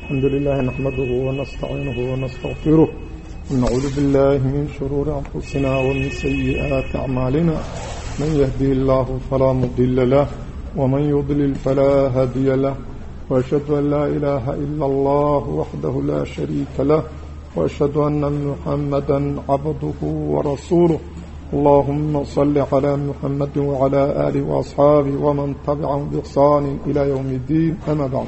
الحمد لله نحمده ونستعينه ونستغفره ونعوذ بالله من شرور أنفسنا ومن سيئات أعمالنا من يهدي الله فلا مضل له ومن يضلل فلا هادي له وأشهد أن لا إله إلا الله وحده لا شريك له وأشهد أن محمدا عبده ورسوله اللهم صل على محمد وعلى آله وأصحابه ومن تبعهم بإحسان إلى يوم الدين أما بعد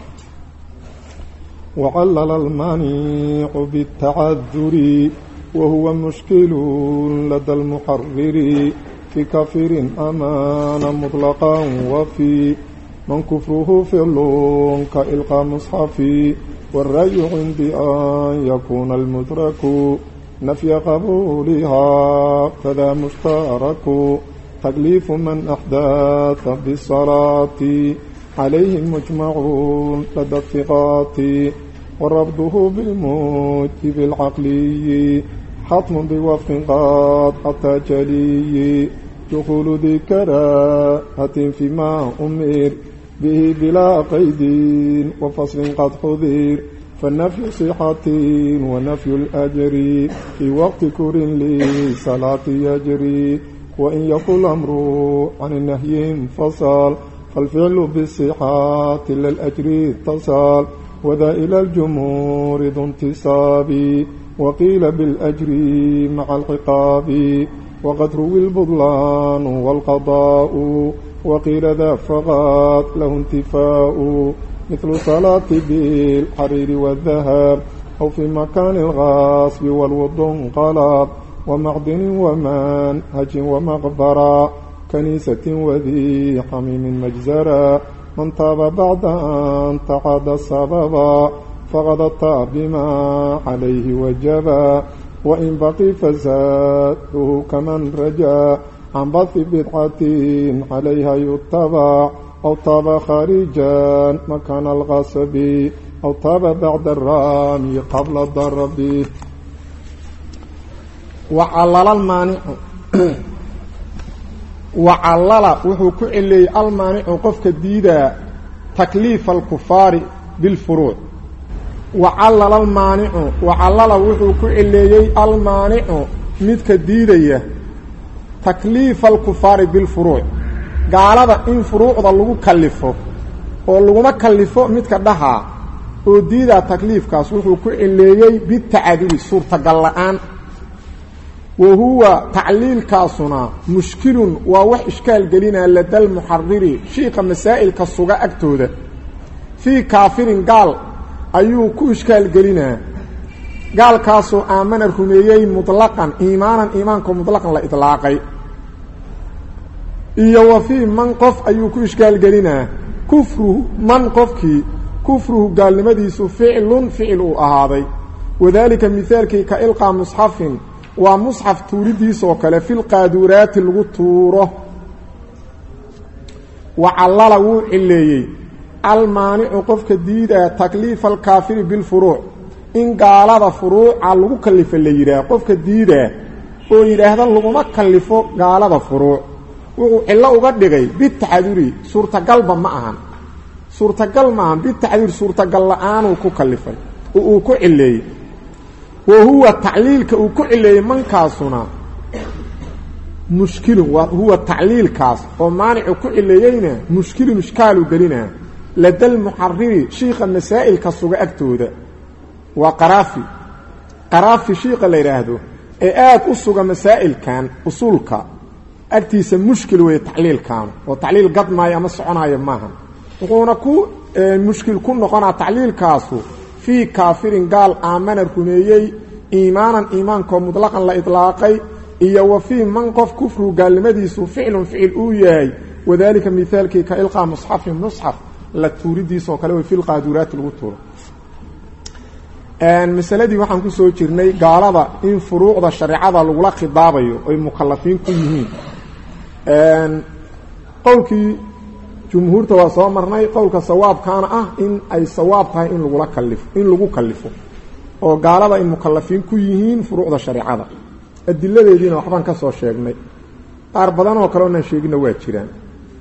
وعلل المانع بالتعذر وهو مشكل لدى المحرر في كفر أمان مطلقا وفي من كفره فعل كإلقى مصحف والرأي عندي أن يكون المدرك نفي قبولها فذا مشترك تكليف من أحداث بالصلاة عليهم مجمعون لدى الثقات وربطه بالموجب العقلي حتم بوفق قد حتى جلي دخول ذي كراهة فيما أمر به بلا قيد وفصل قد حذير فالنفي صحة ونفي الأجر في وقت كر لصلاة يجري وإن يقول أمر عن النهي انفصل فالفعل بالصحة للأجر اتصال وذا إلى الجمهور ذو انتصاب وقيل بالأجر مع العقاب وقد روي البطلان والقضاء وقيل ذا فقط له انتفاء مثل صلاة بالحرير والذهب أو في مكان الغاصب والوضع انقلب ومعدن ومنهج ومغبرة كنيسة وذي حميم مجزرة من تاب بعد أن تقاد السببا فقد التاب بما عليه وجبا وإن بقي فزاده كمن رجا عن بث بدعة عليها يتبع أو طاب خارجا مكان الغصب أو طاب بعد الرامي قبل الضرب وعلل المانع وعلل وحو كعلي المانع قفك ديدا تكليف الكفار بالفروع وعلل المانع وعلل وحو كعلي المانع مدك ديدية تكليف الكفار بالفروع gaalada in furuucda lagu kallifo oo laguma kallifo midka dhahaa oo diidaa takliifkaas wuxuu ku cileeyey bitacadudi suurtagal la-aan wa huwa tacliilkaasuna mushkilun waa wax ishkaal gelinaa ladal muxariri shiika masaa'ilka suga agtooda fii kaafirin gaal ayuu ku ishkaal gelinaa gaalkaasoo aamana rumeeyey mutlaqan iimaanan iimaanko mutlaqan la idlaaqay iyo wa fii man qof ayuu ku ishkaalgelinaa kufruhu man qofkii kufruhu gaalnimadiisu ficlun ficil uu ahaaday wadaalika mihaalkii ka ilqaa musxafin waa musxaf tuuridiisoo kale filqaaduuraati lagu tuuro wacallala wuu cileeyey almaanicu qofka diidaa takliifa alkaafiri bilfuruuc in gaalada furuuca lagu kallifo la yidhaah qofka diidaa oo yidhaahda laguma kallifo gaalada furuuc wuxuu cillo uga dhigay bitacduri suurtagalba ma ahan suurtagal ma ahan bitacdur suurtagal la-aanuu ku kalifay oo uu ku cileeyey wa huwa tacliilka uu ku cileeyey mankaasuna mushkilun waa huwa tacliilkaas oo maanicu ku cileeyeyna mushkilun ishkaalu gelinaa ladal muxariri shiika masaa'ilka suga agtooda waa qaraafi qaraafi shiika la yidhaahdo ee aada u suga masaa'ilkan usuulka agtiisa mushkil weeye tacliilkaanu oo tacliil gadmaayo ama soconaayo maaha wuxuuna ku mushkil ku noqonaa tacliilkaasu fii kaafirin gaal aamana rumeeyey iimaanan iimaankoo mutlaqan la idlaaqay iyo wa fii man qof kufru gaalnimadiisu ficlun ficil uu yahay wadaalika mihaalkii ka ilqaa musxafin musxaf la tuuridiisoo kale way filqaaduraati lagu tuuro masaladii waxaan ku soo jirnay gaalada in furuucda shareecada lagula khidaabayo ay mukalafiin ku yihiin qowlkii jumhuurta waa soo marnay qowlka sawaabkaana ah in ay sawaab tahay in lagula kalifo in lagu kalifo oo gaalada ay mukalafiin ku yihiin furuucda shareecada adiladeediina waxbaan ka soo sheegnay qaar badan oo kale onaan sheegina waa jiraan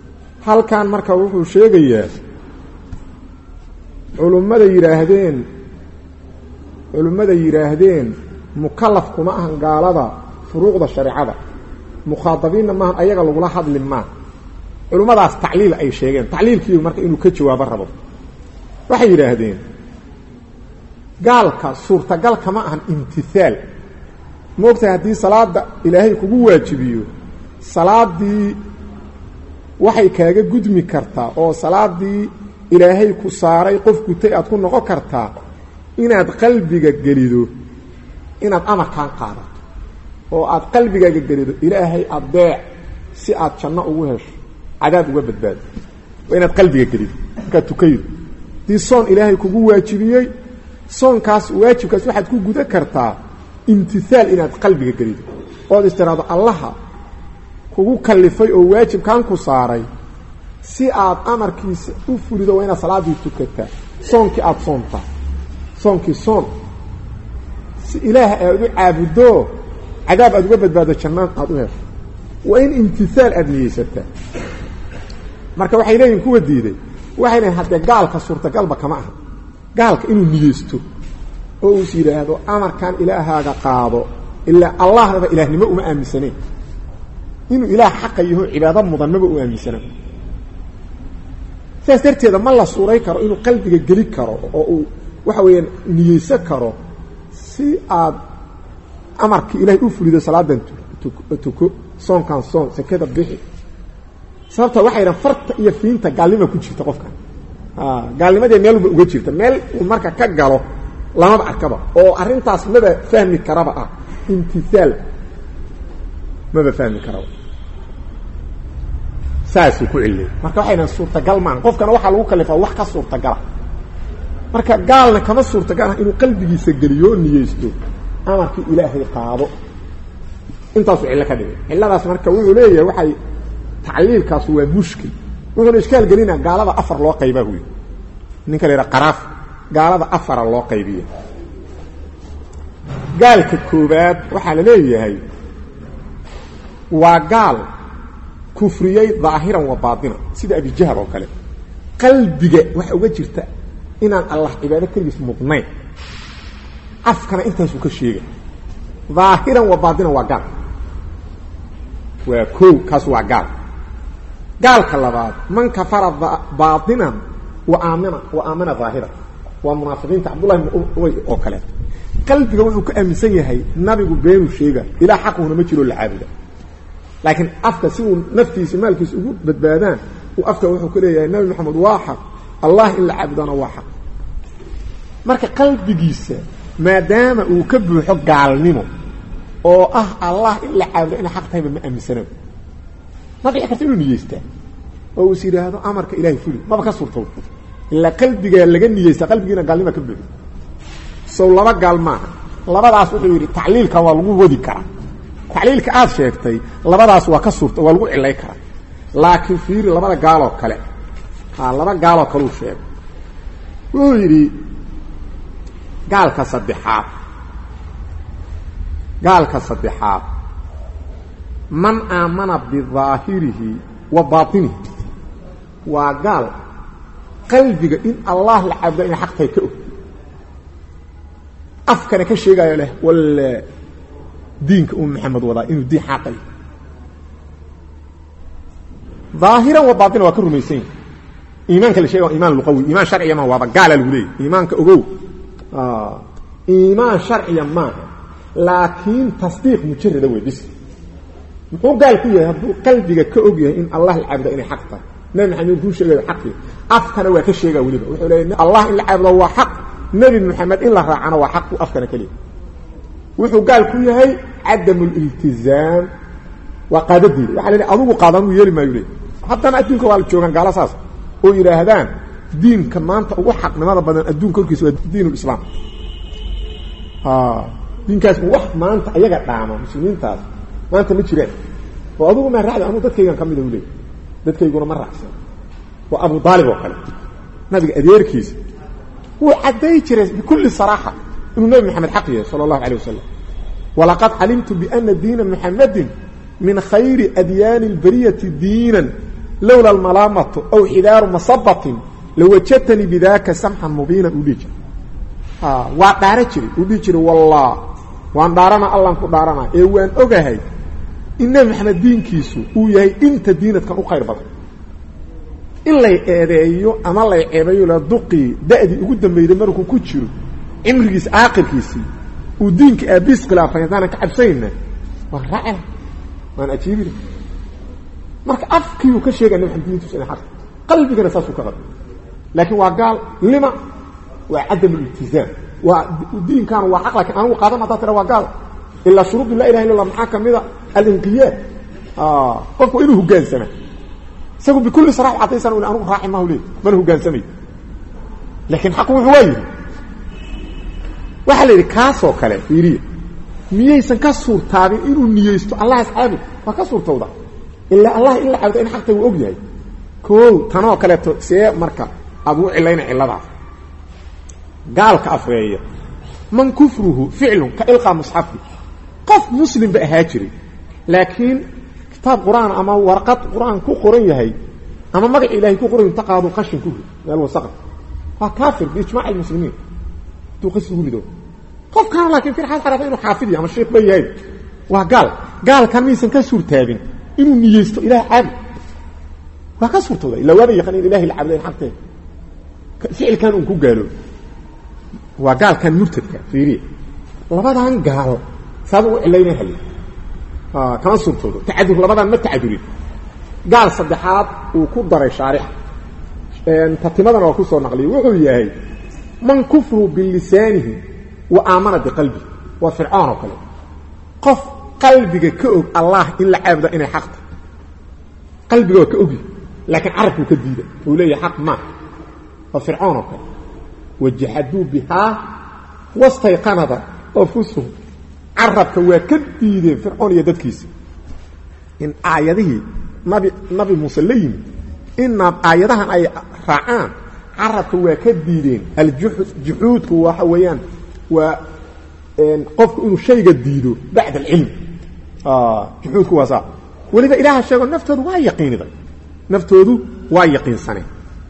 halkan marka wuxuu sheegayaa culummada yidhaahdeen culimmada yidhaahdeen mukalaf kuma ahan gaalada furuuqda shareecada mukhaadabiinna maahan ayaga lagula hadli maa culimmadaas tacliil ay sheegeen tacliilkiiu marka inuu ka jawaabo rabo waxay yidhaahdeen gaalka suurtagal kama ahan imtihaal moogtahay haddii salaada ilaahay kugu waajibiyo salaadii waxay kaaga gudmi kartaa oo salaadii ilaahay ku saaray qof gutay aad ku noqon kartaa inaad qalbiga gelido inaad amarkaan qaadato oo aad qalbigaaga gelido ilaahay adeec si aad janno ugu hesho cadaab uga badbaado waa inaad qalbiga gelido markaad tukaydo haddii soon ilaahay kugu waajibiyey soonkaas waajibkaas waxaad ku guda kartaa imtihaal inaad qalbiga gelido ood istiraado allaha kugu kallifay oo waajibkan ku saaray si aad amarkiisa u fulido waa inaad salaaddii tukataa soonkii aada soontaa soonkii soon si ilaah aad u caabuddo cadaab aad uga badbaado jannaan aada u hesho waa in imtihaal aada niyeysataa marka waxay leeyihin kuwa diiday waxay leeyiin haddee gaalka suurtagalba kama aha gaalka inuu niyeysto oo uus yidhaahdo amarkan ilaahaaga qaado ilaa allahnaba ilaahnimo uma aaminsaneen inuu ilaah xaqa yaho cibaado mudan maba u aaminsana sidaas darteeda ma la suuray karo inuu qalbiga geli karo oo uu waxa weeyaan niyeysan karo si aad amarkii ilaahay u fulido salaadan tuko soonkan soon sekada bixi sababta waxay dhahan farta iyo fiinta gaalnima ku jirta qofkan gaalnimadee meel uba uga jirta meel uu marka ka galo lamaba arkaba oo arrintaas maba fahmi karaba ah imtihaal maba fahmi karaba saasuu ku celiyay marka waxay dhahan suurtagal maaha qofkana waxaa lagu kalifaa wax ka suurtagala marka gaalna kama suurtagal ah inuu qalbigiisa geliyo oo niyeysto amarkii ilaahay qaado intaasuu cillo ka dhigay cilladaas marka wuxuu leeyahay waxay tacliilkaas waa mushkil wuxuuna ishkaal gelinaa gaalada afar loo qaybaa huy ninka la yidhaha qaraaf gaalada afara loo qaybiya gaalka koobaad waxaa la leeyahay waa gaal kufriyey daahiran wa baatinan sida abijahal oo kale qalbiga waxa uga jirta inaan allah cibaado keligiis mudnayn afkana intaasuu ka sheega daahiran wa baatinan waa gaal waa kow kaas waa gaal gaalka labaad man kafara baatinan wa aamina wa aamana daahiran waa munaafiqiinta cabdullahi bn ubay oo kaleeto qalbiga wuxuu ka aaminsan yahay nabigu beenuu sheega ilaa xaquhuna ma jiroo la caabuda laakiin afka si uu naftiisa maalkiisa ugu badbaadaan uu afka wuxuu ka leeyahay nabi maxamed waa xaq allah in la caabudana waa xaq marka qalbigiisa maadaama uu ka buuxo gaalnimo oo ah allah in la caabudo inay xaq tahayba ma aaminsana ma dhici karta inuu niyeystaa oo is yidhaahdo amarka ilahay fuli maba ka suurto ilaa qalbigaa laga niyeysta qalbigiina gaalnima ka buuxo sow laba gaal maaha labadaas wuxuu yidhi tacliilka waa lagu wadi karaa tacliilka aad sheegtay labadaas waa ka suurta waa lagu cilay karaa laakiin fiiri labada gaaloo kale ha laba gaaloo kaleu sheegay wuxuu yidhi gaalka saddexaad gaalka saddexaad man aamana bidaahirihi wa baatinihi waa gaal qalbiga in allah la caabudo inay xaq tahay ka og afkana ka sheegaayo leh walla diinka uu maxamed wadaa inuu diin xaqay daahiran wa baatina waa ka rumaysan yahi iimaanka la sheega waa iman luqawi iimaan sharciya maaha waaba gaala lagu leeyay iimaanka ogow iimaan sharciya maaha laakiin tasdiiq mujarada wey bis muxuu gaal ku yahay hadduu qalbiga ka og yahay in allah la caabudo inay xaq tahay nabi maxamed kuu sheegayo xaqii afkana waa ka sheegaa weliba wuxuu leeya allah in la caabudo waa xaq nebi moxamed in la raacana waa xaq buu afkana ka leeyay wuxuu gaal ku yahay cadam liltizaam waa qaadadiida waxa la adugu qaadan uu yeeli maayo le haddana adduunka waa la joogaan gaalo saas oo yidhaahdaan diinka maanta ugu xaqnimada badan adduunka horkiisa waa diin lislaam diinkaas wax maanta ayaga dhaama muslimiintaas maanta ma jiraan oo adugu maa raacda anuu dadkaygan ka mida u leey dadkayguna ma raacsan waa abu aalib oo kale nabiga adeerkiisa wuu cadday jiray bikulli saraaxa inuu nebi maxamed xaq yahay sala allahu alayh wasalam walaqad calimtu biana diina muxamadin min khayri adyaani اlbariyati diinan lowla almalaamatu aw xidaaru masabatin lawajadtanii bidaka samxan mubiinan uu dhihi jira waa dhaara jiray uu dhihi jiray wallah waan dhaarana allan ku dhaarana ee waan ogahay in nebi maxamed diinkiisu uu yahay inta diinadkan u khayr badan in lay eedeeyo ama lay ceebeeyo la duqii da'dii ugu dambayday markuu ku jiro cimrigiisa aakhirkiisii uu diinka aabiis khilaafay haddaanan ka cabsanayna waan raacila waan ajiibina marka afkiiuu ka sheegaya nebi maxamed diintiisu inay xaq qalbigana saasuu ka qaba laakiin waa gaal lima waa cadam iltizaam waa diinkaanu waa xaq lakin anigu qaadan haddaa tira waa gaal ilaa shuruudu laa ilaha illa allah maxaa ka mida alinqiyaad qofku inuu hogaansama isagu bikulli sarax cadaysan u anugu raaci mahu leey mana hogaansamay laakiin xaqu wuxuu waa yidhi waxaa la yidhi kaasoo kale fiiriya miyaysan ka suurtaabin inuu niyeysto allah asxaabud waa ka suurtowda ilaa allah in la caabudo in xaqta uu og yahay o tanoo kaleeto see marka aad u cilayna ciladaas gaalka afreeya man kufruhu ficlun ka ilqaa musxafi qof muslim ba ahaa jiray laakiin kitaab qur-aan ama warqad qur-aan ku qoran yahay ama magac ilaahay ku qoran inta qaado qashin ku rid meel wasaqa waa kaafir biijmaac almuslimiin hadduu qashin ugu rido qofkaana laakiin firxaad xarafa inuu xaafid yahay ama sheekh ba yahay waa gaal gaalkan miyaysan ka suurtaabin inuu niyeysto ilaah caabud waa ka suurtooda illa waaba yaqaan in ilahay la caabudayn xaqteeda ficilkan uun ku gaalo waa gaalkan murtadka fiiriya labadan gaal saad ugu cilayna hali kama suurtoodo tacadur labadan ma tacadurin gaal saddexaad uu ku daray shaarixa tatimadana waa ku soo naqliyay wuxuu yahay man kufru bilisaanihi wa aamana biqalbihi waa fircoon oo kale qof qalbiga ka og allah in la caabuda inay xaqta qalbiga waa ka ogi laakiin carabkuu ka diida uu leeyahay xaq maa waa fircoon oo kale wajaxaduu bihaa wastayqanada anfusuhum carabka waa ka diideen fircoon iyo dadkiisa in aayadihii nabi nabi muuse la yimi ina aayadahan ay raacaan carabka waa ka diideen aljuxuudku waxa weeyaan waa qofku inuu shayga diido bacda alcilm juxuudku waa saa weliba ilaaha sheego naftoodu waa yaqiiniday naftoodu waa yaqiinsaneen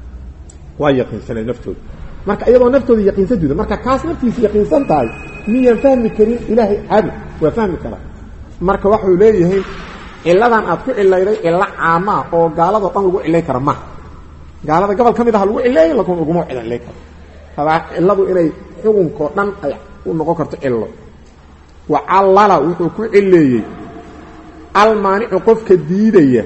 waa yaqiinsaneen naftoodu marka iyadoo naftooda yaqiinsan juda marka kaas naftiisa yaqiinsan tahay miyaan fahmi karin ilaahay caabud waa fahmi karaa marka waxuu leeyahay ciladan aad ku cilayday cilo caamaa oo gaaladoo dhan lagu cilay kara maha gaalada gobol ka mid aha lagu cileeyay lakun uguma cilay karo hadaa ciladu inay xukunkao dhan ay u noqon karto cilo wacallala wuxuu ku cileeyey almaanicu qofka diidaya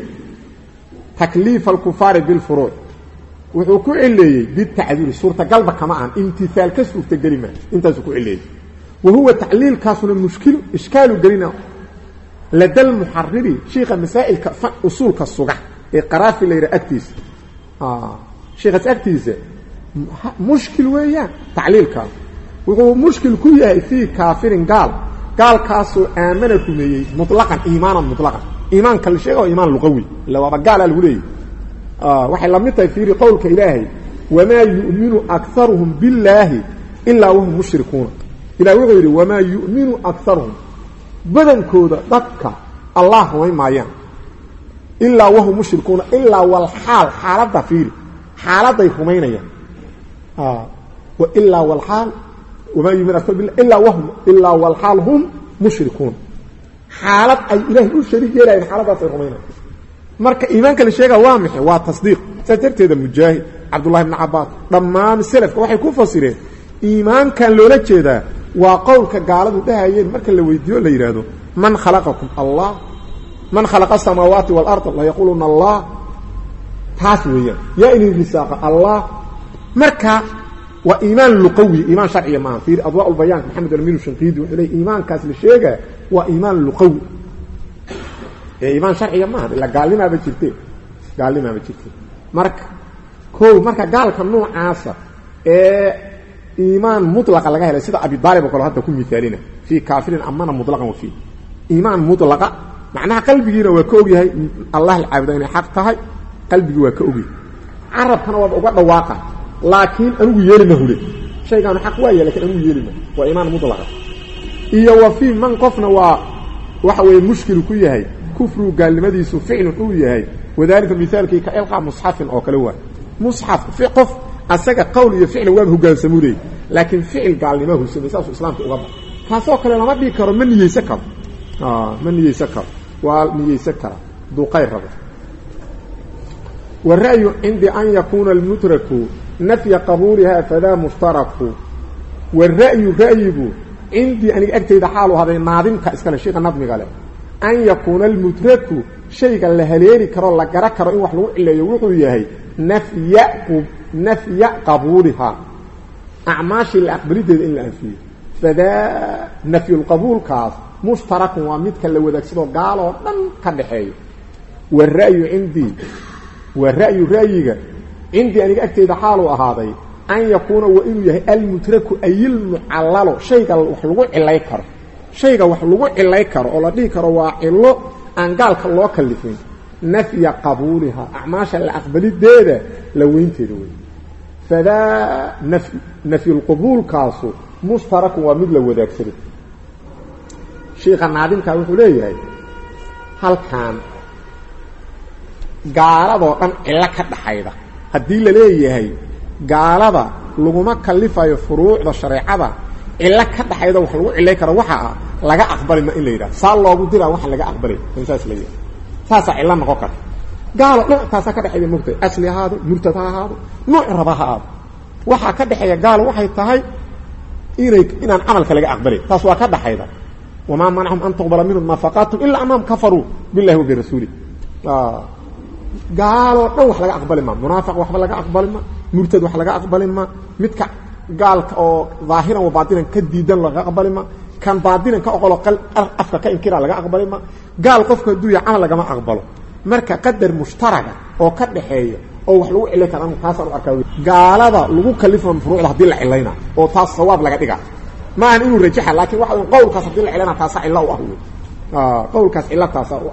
takliifa alkufaari bilfuruuc wuxuu ku cileeyey bitacdiiri suurtagalba kama ahan imtiaal ka suurtageli maa intaasuu ku cileeyey wa huwa tacliilkaasuna mushkilu ishkaalu gelina lada lmuxariri shiika masaa'ilka usuulka suga ee qaraafi la yidhaha agtiisa shiikaas agtiisa mushkil weeyaan tacliilkaas wuxuu mushkil ku yahay fii kaafirin gaal gaalkaasoo aamana rumeeyey mulaqan iimaanan mulaqan iimaanka la sheega waa iimaan luqawi illa waaba gaalaa lagu leeyahy waxay la mid tahay fiiri qowlka ilaahay wamaa yu'minu akaruhum billaahi ilaa wahum mushrikuuna ilah wuxuu yidhi wamaa yu'minu akaruhum badankooda dadka allah rumay maayaan ilaa wahum mushrikuuna ilaa walxaal xaaladda fiiri xaaladday rumaynayaan ilaa walaal wamaa yumin akar billah ilaa wahum ilaa walxaal hum mushrikuun xaalad ay ilaahay u shariig yeelaayeen xaaladaas ay rumaynayan marka iimaanka la sheega waa maxay waa tasdiiq saas darteeda mujaahid cabdullahi bni cabaas dhammaan selafka waxay ku fasireen iimaankan loola jeedaa waa qowlka gaaladu dhahayeen marka la weydiiyo la yidhaahdo man khalaqakum allah man khalaqa asamaawaati waalarda layaquuluna allah taas weeyaan yaa inay risaaqa allah marka waa iimaan luqawi iimaan sharciya maaha fiir adwaa ulbayaanka maxamed alamiinu shanqiidi wuxuu leey iimaankaas la sheegaa waa iimaan luqawi ee iimaan sharciga maaha ila gaalnimaaba jirte gaalnimaaba jirte marka ko marka gaalka noocaasa ee iimaan mulaqa laga helay sida abidaalib oo kale hadda ku miaalina fii kaafirin amana mulaqan wa fii iimaan mulaqa macnaha qalbigiina waa ka ogyahay allah la caabuda inay xaq tahay qalbigii waa ka ogyahay carabkana waaba uga dhawaaqa laakiin anigu yeelima hule shaygaanu xaq waaya lakin anigu yeelima waa iimaan mulaqa iyo wa fii man qofna waa waxa weeye mushkilu ku yahay kufrigu gaalnimadiisu ficlun uu yahay wadalika mihaalkii ka ilqaa musxafin oo kale waay musxaf qof asaga qowl iyo ficlan waaba hogaansamuu leeyay laakiin ficil gaalnimaa husamay saasuu islaamka uga bax kaasoo kale lama dhigi karo ma niyeysan karo ma niyeysan karo waa niyeysan kara haduu qayr rabo wara'yu cindi an yakuuna almudraku nafya qabuuliha fadaa mushtaraku wara'yu ra'yigu cindii aniga agtayda xaalu haday naadimka iskale sheika nadmiga leh an yakuuna almudraku shayga la haleeli karoo la gara karo in wax lagu cileeyo wuxuu yahay nafya nafya qabuulihaa acmaashii la aqbalideeda in la anfiyo fadaa nafyulqabuulkaas mushtarakun waa midka la wadaagsadoo gaaloo dhan ka dhaxeeyo wara'yu cindii waa ra'yu ra'yiga cindii aniga agteyda xaaluu ahaaday an yakuuna waa inuu yahay almutraku ayilmucallalo shayga wax lagu cilay karo shayga wax lagu cilay karo oo la dhihi karo waa cilo aan gaalka loo kalifin nafya qabuuliha acmaasha la aqbalideeda la weynteeda wey fadaa nafy nafyulqubuulkaasu mushtarakun waa mid la wadaagsaday sheikha naadimkaa wuxuu leeyahay halkan gaaladoo dhan cillo ka dhaxayda haddii la leeyahay gaalada laguma kalifayo furuucda shareecada cillo ka dhaxayda wax lagu cilay karo waxa ah laga aqbali ma in la yidhaha saa loogu diraa waxa laga aqbalay in saas la yidhaha saasaa cillo noqon karta gaalo nooc taasaa ka dhexeeya mogtahay asli ahaado murtad ha ahaado nooc raba ha aado waxaa ka dhexeeya gaalo waxay tahay inay inaan camalka laga aqbalay taas waa ka dhaxayda wamaa manacahum an tuqbala minhum nafaqaatum ilaa anahum kafaruu billahi wa birasuuli gaaloo dhan wax laga aqbali ma munaafiq waxba laga aqbali ma murtad wax laga aqbali ma midka gaalka oo daahiran wa baatinan ka diidan laga aqbali ma kan baatinan ka oqolo afka ka inkira laga aqbali ma gaal qofka hadduu yahay camal lagama aqbalo marka qadar mushtaraga oo ka dhaxeeya oo wax lagu cilay kara taasaan u arkaa gaalada lagu kalifo furuucda haddii la cilayna oo taas sawaab laga dhiga ma ahan inuu rajaxa laakiin waxa qowlkaas haddii la cilayna taasa cilo u ah wey qowlkaas cilo taasa u ah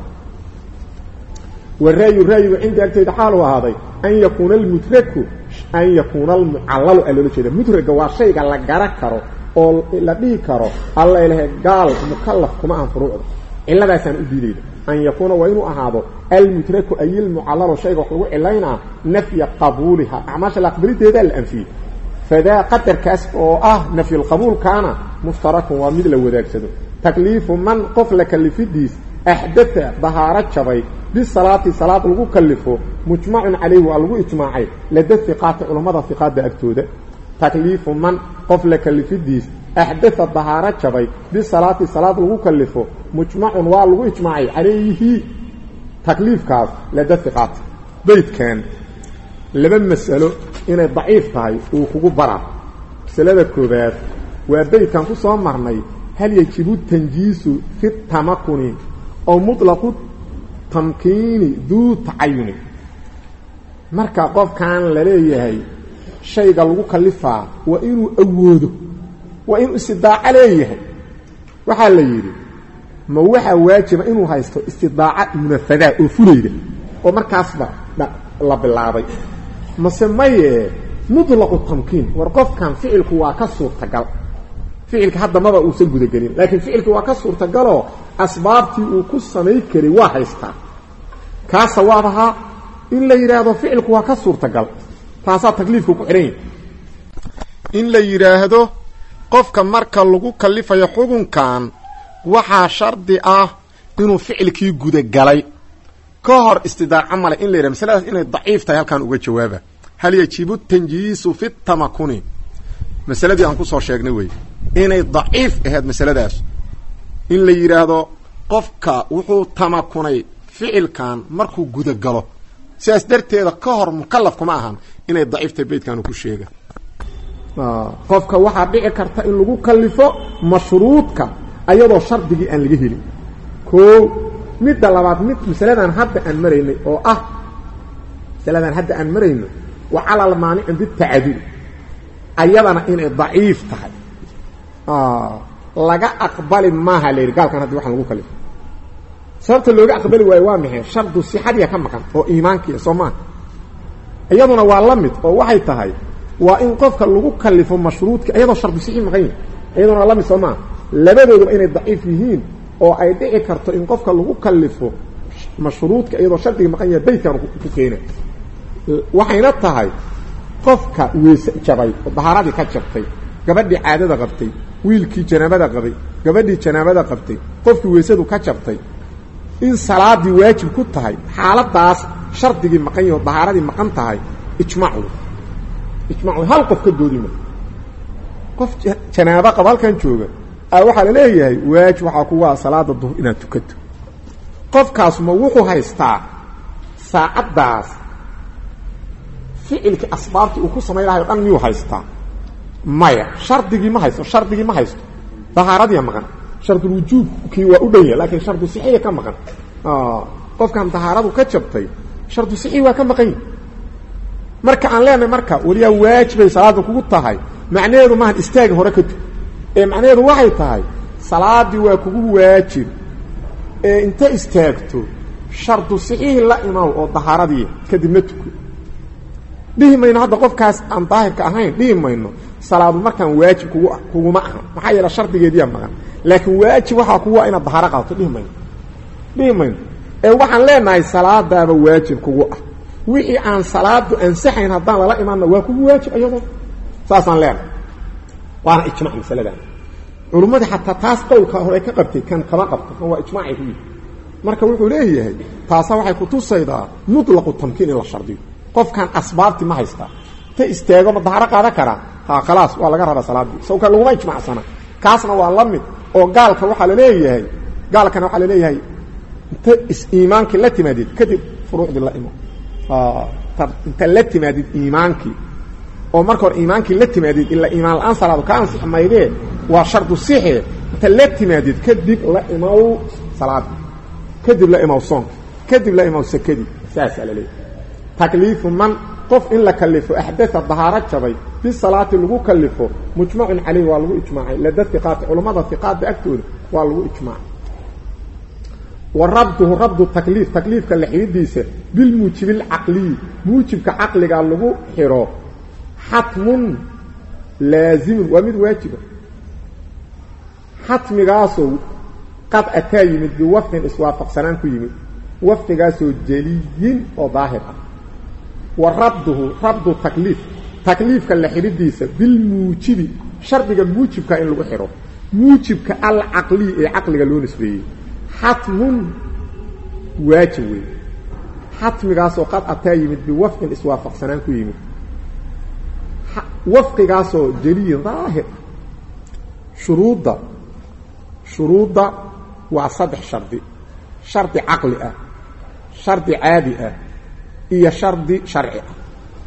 waraayu raayigu cindi agtayda xaalu ahaaday an yakuuna almudraku an yakuuna almucallalu aa loola jeeda mudraga waa shayga la gara karo oo la dhihi karo alla ilahe gaal mukalaf kuma ahan furuucda ciladaasaan u diidayda an yakuuna waa inuu ahaado almudraku ayilmucallalu shayga wax lagu cilaynaa nafya qabuuliha acmaasha la aqbalideedaa la anfiyey fadaa qadarkaas oo ah nafyulqabuulkaana mushtarakun waa mid la wadaagsado takliifu man qof la kalifidiis axdaa dahaaro jabay bisalaati salaad lagu kalifo mujmacun calayhi waa lagu ijmaacay lada hiqaati culammada hiqaada agtooda takliifu man qof la kalifidiis axdaa dahaaro jabay bisalaati salaad lagu kalifo mujmacun waa lagu ijmaacay calayhi takliifkaas lada hiqaati beydkan laba masalo inay daciif tahay uu kugu baraa masalada koobaad waa beydkan ku soo marnay hal yajibu tanjiisu fi tamakuni ow muطlaqu tamkiini duu tacayuni marka qofkan la leeyahay shayga lagu kalifaa waa inuu awoodo waa inuu istidaaco leeyahay waxaa la yidhi ma waxaa waajiba inuu haysto istidaaca munafadaa oo fulayda oo markaasba la bilaabay mase maye muطlaqu tamkiin war qofkan ficilku waa ka suurtagal ficilka hadda maba uusan gudagelin laakiin ficilki waa ka suurtagaloo asbaabtii uu ku samay karay waa haystaa kaa sawaab ahaa in la yidhaahdo ficilku waa ka suurtagal taasaa takliifka ku xidhan yahy in la yidhaahdo qofka marka lagu kalifayo xukunkan waxaa shardi ah inuu ficilkii gudagalay ka hor istidaaco male in la yidhahdo masaladaas inay daciif tahay halkaan uga jawaaba hal yajibu tanjiisu fi tamakuni masaladii aan kusoo sheegnay wey inay daciif ahayd masaladaas in la yidhaahdo qofka wuxuu tamakunay ficilkan markuu gudagalo sidaas darteeda ka hor mukalaf kuma ahan inay daciiftahay beydkan uu ku sheega qofka waxaa dhici karta in lagu kalifo mashruudka ayadoo shardigii aan laga helin koo midda labaad mid masaladan hadda aan maraynay oo ah masaladan hadda aan marayno wa calal maanicin bitacadul ayadana inay daciif tahay laga aqbali maaha la yidhi gaalkan haddi waxaan lagu kalifo sababta looga aqbali waayo waa maxay shardu sixadiya ka maqan oo iimaankiia soo maaha iyaduna waa la mid oo waxay tahay waa in qofka lagu kalifo mashruudka iyadoo shardu sixi maqan yahi iyaduna waa la mid soo maaha labadooduba inay daciif yihiin oo ay dhici karto in qofka lagu kalifo mashruudka iyadoo shardiga maqan yaha beydkan ku keena waxayna tahay qofka weese jabay oo dahaaradii ka jabtay gabadhii caadada qabtay wiilkii janaabada qabay gabadhii janaabada qabtay qofkii weysadu ka jabtay in salaadii waajib ku tahay xaaladaas shardigii maqan yaho dahaaradii maqan tahay ijmaac wey ijmac wey hal qof ka doodima qof janaabo qaba halkan jooga a waxaa la leeyahay waajib waxaa kugaa salaada duhur inaad tukato qofkaas ma wuxuu haystaa saacaddaas ficilkii asbaabtii uu ku samayn lahay o dhan miyuu haystaa maya shardigii ma haysto shardigii ma haysto dahaaradiia maqan shardulwujuubkii waa u dhan yahay laakiin shardu sixiya ka maqan qofkan dahaaradu ka jabtay shardu sixii waa ka maqan yahi marka aan leenahay marka weliyaa waajibay salaada kugu tahay macnaheedu maahan istaagi hore ka tug ee macnaheedu waxay tahay salaadii waa kugu waajib ee inta istaagto shardu sixiihi la imaw oo dahaaradii kadibna tuko dhihi mayno hadda qofkaas aan daahirka ahayn dhihi mayno salaadu markaan waajib kugu kuguma ahan maxaa yeele shardigeediyaa maqan laakiin waajib waxaa kugu inaad dahaaro qaadato dhihi mayno dhihi mayno ee waxaan leenahay salaadaaba waajib kugu ah wixii aan salaadu ansaxayn haddaan lala imaanna waa kugu waajib ayadoo saasaan leenahay waana ijmac masaladan culummadii xataa taas qowlka hore ka qabtay kan kama qabto kan waa ijmaacay ku yihi marka wuxuu leeyahay taasa waxay kutusaydaa mutlaqu tamkiin in la shardiyo qofkan asbaabti ma haystaa ta istaago ma daharo qaadan karaa ha khalaas waa laga rabaa salaadii sawka laguma ijmacsana kaasna waa la mid oo gaalka waxaa laleeyahay gaalkana waxaa laleeyahay inta is-iimaankii la timaadid kadib furuucdii la imo inta la timaadid iimaankii oo marka hore iimaankii la timaadid ila iimaan la-aan salaado ka ansix maydee waa shardu sixe inta la timaadid kadib la imaw salaadii kadib la imaw soonka kadib la imaw sakadii saasaa la leeyahay takliifu man qof in la kalifo axdaa dahaaro jabay fi salaati lagu kalifo mujmacun caleyh waa lagu ijmaacay lada iqaati culammada iqaadda agtooda waa lagu ijmaacay wa rabduhu rabdu takliif takliifka la xidhidiisa bilmuujibi alcaqliyi muujibka caqliga lagu xidho xatmun laazimun waa mid waajiba xatmigaasoo qad ataa yimid biwafqin iswaafaqsanaan ku yimid wafqigaasoo jeliyin oo daahir ah wa rabduhu rabdu takliif takliifka la xidhidiisa bilmuujibi shardiga muujibka in lagu xidho muujibka alcaqliyi ee caqliga loo nisbeeyey xatmun waajib wey xatmigaasoo qad ataa yimid biwafqin iswaafaqsanaan ku yimid wafqigaasoo jeliyin daahir shuruudda shuruudda waa saddex shardi shardi caqli ah shardi caadi ah iyo shardi sharci ah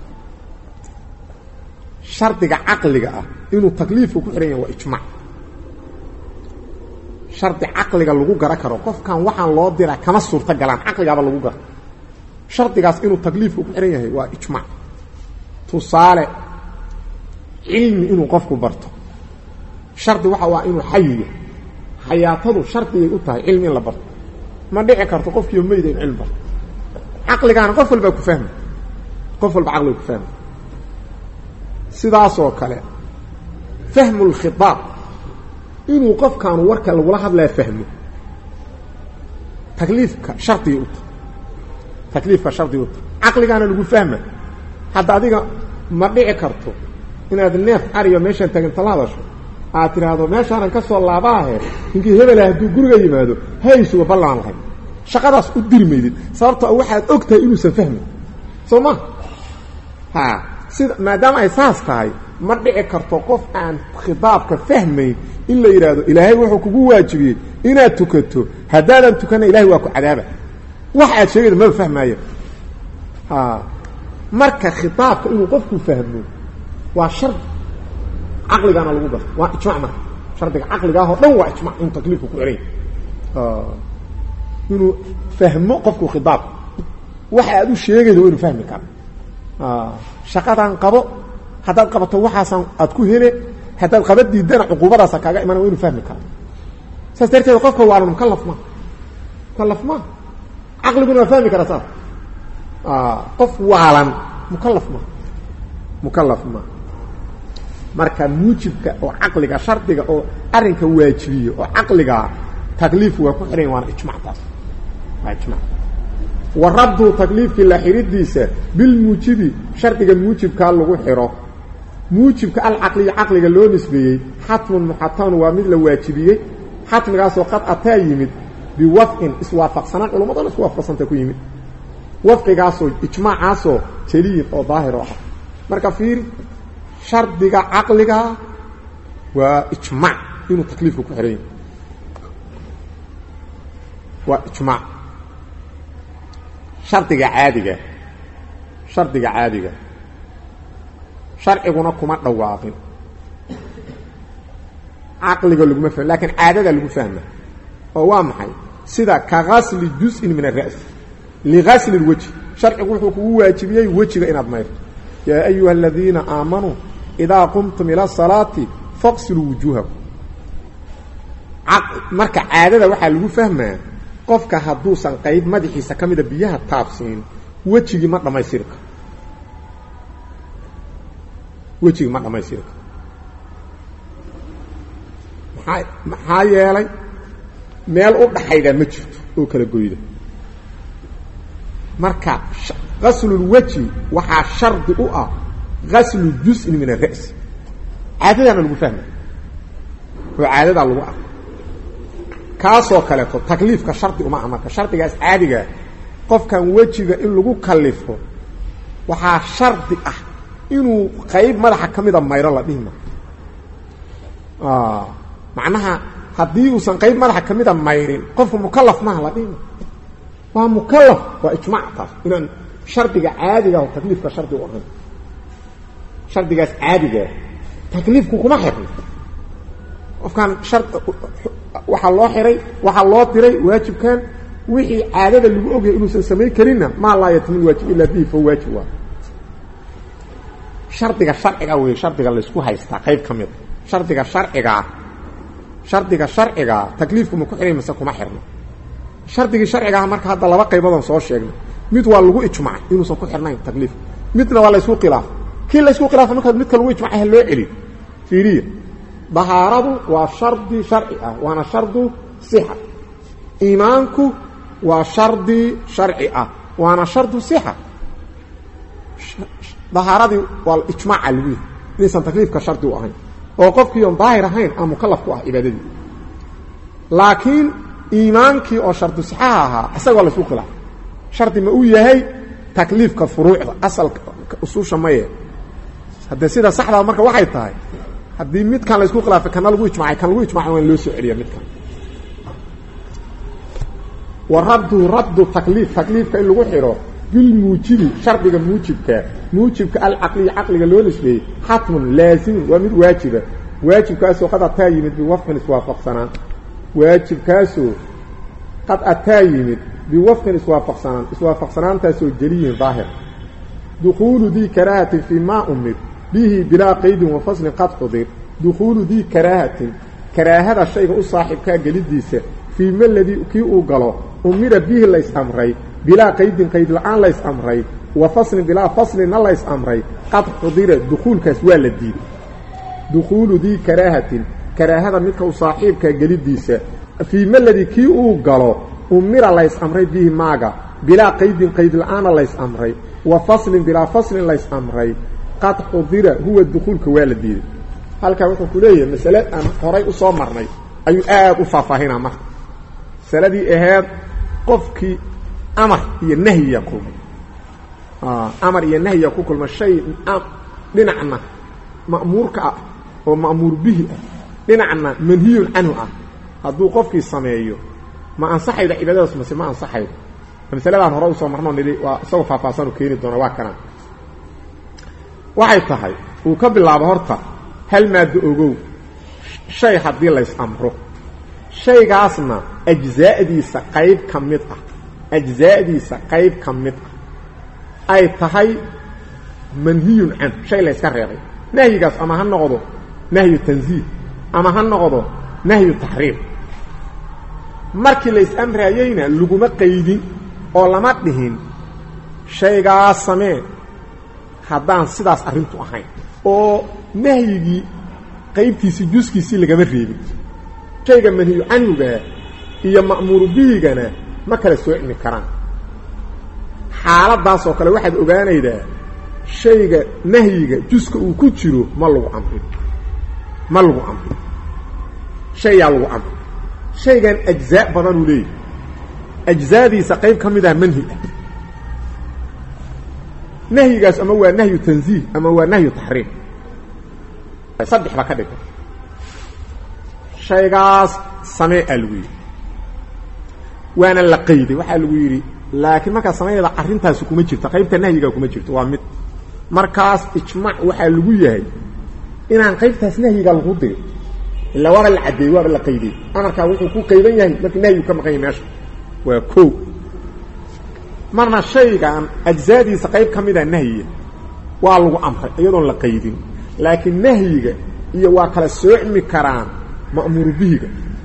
shardiga caqliga ah inuu takliifka ku xidhan yahay waa ijmac shardi caqliga lagu gara karo qofkan waxaan loo diraa kama suurta galaan caqligaaba lagu gara shardigaas inuu takliifka ku xidhan yahay waa ijmac tusaale cilmi inuu qofku barto shardi waxa waa inuu xayiya xayaatadu shardigay u tahay cilmi in la barto ma dhici karto qofkiiyo meyda in cilmi barto caqligaana qof walbaa ku fahma qof walba caqliga ku fahma sidaasoo kale fahmu lkhitaab inuu qofkaanu warka lagula hadlaya fahmo takliifka shardigay u tahay takliifka shardigay u tahay caqligaana lagu fahma hadda adiga ma dhici karto inaad neef ariyo meeshaan taginta la hadasho aad tidhaahdo meeshaanan ka soo laabaahe ninkii hebela hadduu guriga yimaado haysuga ballaan lahay shaqadaas u diri maydid sababtoo waxaad og tahay inuusan fahmayn soo ma ha sida maadaama ay saas tahay ma dhici karto qof aan khitaabka fahmayn in la yidhaahdo ilaahay wuxuu kugu waajibiyey inaad tukato haddaadan tukana ilahay waa ku cadaaba wax aad sheegayda maba fahmaaya ha marka khitaabka inuu qofku fahmo waa shard caqligaana lagu garto waa ijmac marka shardiga caqligaahoo dhan waa ijmac inuu takliifka ku xidhan yahay inuu fahmo qofku khitaabka waxa aad u sheegayda waa inuu fahmi kara shaqadan qabo haddaad qabato waxaasan aad ku hele haddaad qaba diidana cuquubadaasa kaaga imana waa inu fahmi kara saas darteed qofka waalan mukalaf ma mukalaf ma caqliguna waa fahmi karaa saas qof waalan mukalaf ma mukalaf ma marka muujibka oo caqliga shardiga oo arrinka waajibiyo oo caqliga takliif waa ku xidhan waana ijmactaas waa ijmac wa rabdu takliifkii la xidhidiisa bilmuujibi shardiga muujibkaa lagu xidho muujibka alcaqliya caqliga loo nisbeeyey xatmun muxatamun waa mid la waajibiyey xatmigaasoo qad ataa yimid biwafqin iswaafaqsanaan culummadona isku waafaqsanta ku yimid wafqigaasoo ijmaacaasoo jeliyin oo daahir oo ah marka fiiri shardiga caqliga waa ijmaac inuu takliifka ku xihan yahay waa ijmaac shardiga caadiga shardiga caadiga sharciguna kuma dhawaaqin caqliga laguma fahmo lakin caadada lagu fahma oo waa maxay sida ka gasli juz'in min الra's ligasli اlwejhi sharcigu wuxuu kugu waajibiyey wejiga inaad mayrto yaa ayuha aladiina aamanuu idaa qumtum ila الsalaati faqsiluu wujuuhakum marka caadada waxaa lagu fahmaa qofka hadduusan qayb madaxiisa ka mida biyaha taabsiin wejigii ma dhammaystiri karo wejigii ma dhammaystiri karo maxaa maxaa yeelay meel u dhaxayda ma jirto oo kala goyda marka gaslulweji waxaa shardi u ah gaslu juz'in min الra's caadadaana lagu fahma oo caadadaa lagu ah kaasoo kaleeto takliifka shardi uma ah marka shardigaas caadigaa qofkan wejiga in lagu kalifo waxaa shardi ah inuu qayb madaxa ka mida mayro la dhihi ma macnaha haddii uusan qayb madaxa ka mida mayrin qofku mukalaf maaha la dhihi ma waa mukalaf waa ijmaac taas inaan shardiga caadiga oo takliifka shardi u ahayn shardigaas caadigaa takliifku kuma xirna qofkaan shar waxaa loo xiray waxaa loo diray waajibkan wixii caadada lagu ogyahay inuusan samayn karinna maa laa yatimil waajib ilaa bihi fa waajib waa shardiga sharciga wey shardiga laysku haystaa qayb ka mida shardiga sharcigaa shardiga sharcigaa takliifku ma ku xiray mase kuma xirno shardigii sharcigaah marka hadda laba qaybadoon soo sheegnay mid waa lagu ijmacay inuusan ku xirnayn takliifka midna waa laysku khilaafay kii laysku khilaafay markaad midka lagu ijmacay ha loo celiyo fiiriya dahaaradu waa shardi sharci ah waana shardu sixa iimaanku waa shardi sharci ah waana shardu sixa dahaaradii waa ijmaaca lagu yihi inaysan takliifka shardi u ahayn oo qofkii oon daahir ahayn aan mukalaf ku ah cibaadadii laakiin iimaankii oo shardu sixaha ahaa isagoo laysku khilaafay shardi ma uu yahay takliifka furuucda asalka usuusha maye haddee sida saxdaa marka waxay tahay haddii midkan laysku khilaafay kana lagu ijmacay kan lagu ijmacay waan loo soo celiya midkan wa raddu raddu takliif takliifka in lagu xidho bilmuujibi shardiga muujibka muujibka alcaqliya caqliga loo nisbeeyey xatmun laasimin waa mid waajiba waajibkaasoo qad ataa yimid biwafqin iswaafaqsanaan waajibkaasoo qad ataa yimid biwafqin iswaafaqsanaan iswaafaqsanaantaasoo jeliyin daahir dukuulu dii karaahatin fii maa umid bihi bilaa qaydin wa faslin qad xudir dukhuulu dii karaahatin karaahada shayga u saaxiibkaa gelidiisa fii maladii kii uu galo umira bihi lays amray bilaa qaydin qayd la-aan lays amray wa faslin bilaa faslinna lays amray qad xudira dukhuulkaas waa la diiday dukhuulu dii karaahatin karaahada midka u saaxiibkaa gelidiisa fii maladii kii uu galo umira lays amray bihi maaga bilaa qaydin qayd la-aanna lays amray wa faslin bilaa faslin lays amray qad xudira huwa dukuulka waa la diiday halkaa wuxuu ku leeyahay masale aan horay u soo marnay ayuu aad u faahfaahinaa marka masaladii aheed qofkii amar iyo nahyiya kulmay amar iyo nahyiya ku kulma shay dhinacna ma'muurka ah oo ma'muur bihi ah dhinacna manhiyun canhu ah hadduu qofkii sameeyo ma ansaxayda cibaadadaas mase ma ansaxaydo masaladaan hore usoo marnoo nidhi waa isagoo faahfaahsanu keeni doona waa kanaan waxay tahay uu ka bilaabo horta hal maaddo ogow shay haddii lays amro shaygaasna ajzaa'diisa qayb ka mid ah ajzaa'diisa qayb ka mid ah ay tahay manhiyun can shay layska reebay nahyigaas ama ha noqdo nahyu tanziih ama ha noqdo nahyu taxriim markii lays amraayeyna laguma qaydin oo lama dhihin shaygaas samee haddaan sidaas arrintu ahayn oo nahyigii qaybtiisii juskiisii lagama reebin shayga manhiyu canhugaa iyo ma'muuru bihigana ma kala soocmi karaan xaaladdaasoo kale waxaad ogaanaydaa shayga nahyiga juska uu ku jiro ma lagu amrin ma lagu amrin shayaa lagu amrin shaygan ajzaa badan uu leeyahy ajzaadiisa qayb ka mid ah manhi ah nahyigaas ama waa nahyu tanziih ama waa nahyu taxriim saddex ba ka dhigta shaygaas samee aa lagu yidhi waana la qayday waxaa lagu yidhi laakiin markaa sameeyada arrintaasi kuma jirto qaybta nahyiga kuma jirto waa mid markaas ijmaac waxaa lagu yahay inaan qaybtaas nahyiga lagu dirin ilaa waaba la caddeeyey waaba la qaydey amarkaa wuxuu ku qaydan yahay markii nahyigu ka maqan yahay meesha waa ko marna shaygan ajzaadiisa qayb ka mida nahyiga waa lagu amray iyadoon la qaydin laakiin nahyiga iyo waa kala soocmi karaan ma'muuru bihiga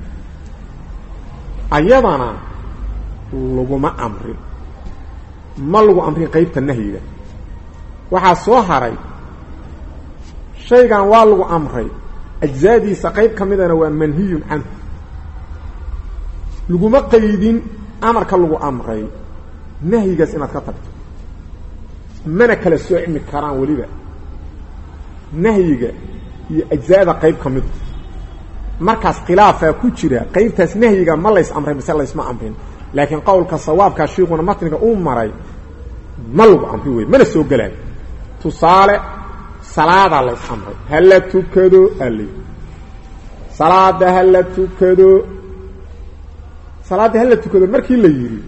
ayadana laguma amrin ma lagu amrin qaybta nahyiga waxaa soo haray shaygan waa lagu amray ajzaadiisa qayb ka midana waa manhiyun canhu laguma qaydin amarka lagu amray nahyigaas inaad ka tagto mana kala soocmi karaan weliba nahyiga iyo ajzaada qayb ka mida markaas khilaafaa ku jira qaybtaas nahyiga ma lays amray mise laysma amrin laakiin qowlka sawaabkaa shiikuna matniga uu maray ma lagu amri wey mana soo gelaayo tusaale salaadaa lays amray hala tukado ali salaada hala tukado salaadda hala tukado markii la yidhi